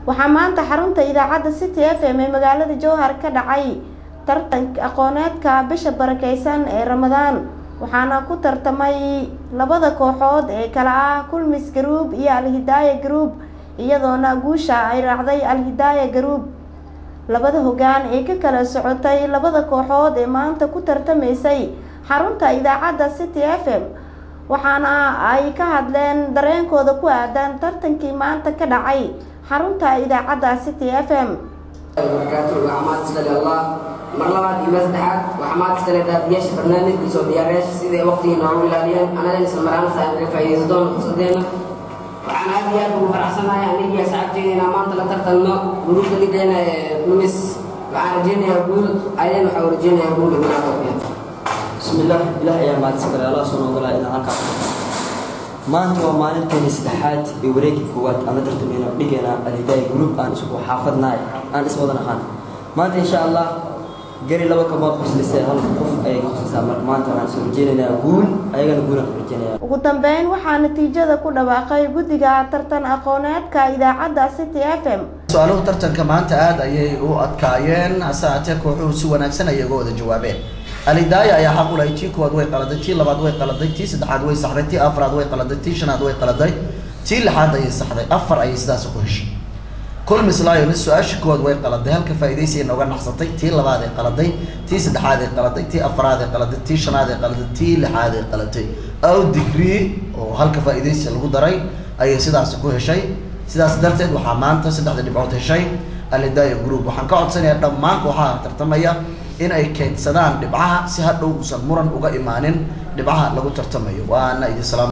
waxaa maanta xarunta idaacadda city f m ee magaalada jowhar ka dhacay tartanka aqooneedka bisha barakeysan ee ramadaan waxaana ku tartamay labada kooxood ee kala ah kulmis garuub iyo alhidaaya garuub iyadoona guusha ay raacday alhidaaya garuub labada hogaan ee ka kala socotay labada kooxood ee maanta ku tartamaysay xarunta idaacadda city f m waxaana ay ka hadleen dareenkooda ku aadan tartankii maanta ka dhacay xarunta idaacadda city f m barakaatu waxmaad iskale allah mar labaad iyo mar saddexaad waxmaad iskale daadiyaasha barnaamijka soo diyaarayaasha siday waqtigii noogu ilaaliyeen anagan isla maraanasa aan naga faa'iidaysan doono fursadeena waxaan aad iyo aad ugu faraxsanahay anigii asxaabteyda inaan maanta la tartanno gruubka ligeena ee lumis waxaan rajeynayaa guul aydan waxaan rajeynayaa guul ibnaa tawfiiq bismillaah ilaah ayaa mahadsantaray allah soo noogolaa inaan halkaa maanta waa maalinteeni saddexaad ee wareegii koowaad aan la tartamayno dhigeena alhidaaya gruub aan isku xaafadnahay aan iswada naqaan maanta insha allah gari laba kamood qoslisay hal qof ayay qoslisaa marka maanta waxaan soo rajeynaynaa guul ayagana guulaan ku rajeynaya ugu dambeyn waxaa natiijada ku dhawaaqay guddiga tartan aqooneedka idaacadda city f m su-aaluhu tartanka maanta aada ayay u adkaayeen hase haatee kooxuhu si wanaagsan ayay uga wada jawaabeen alidaaya ayaa xaq u lahay tii koowaad way qaladay tii labaad way qaladay tii saddexaad way saxday tii afraad way qaladay tii shanaad way qaladay tii lixaad ayay saxday afar ayay sidaas ku heshay kulmis lions su-aashii koowaad way qaladay halka faa'iidaysiay nooga naxsatay tii labaad ay qaladay tii saddexaad ay qaladay tii afraad ay qaladay tii shanaad ay qaladay tii lixaad ay qalatay ow degree oo halka faa'iidaysi lagu daray ayay sidaas ku heshay sidaas darteed waxaa maanta saddexda dhibcood heshay alidaaya group waxaan ka codsanayaa dhammaan kooxaha tartamaya in ay keydsadaan dhibcaha si hadhow uusan muran uga imaanin dhibcaha lagu tartamayo waana idin salaam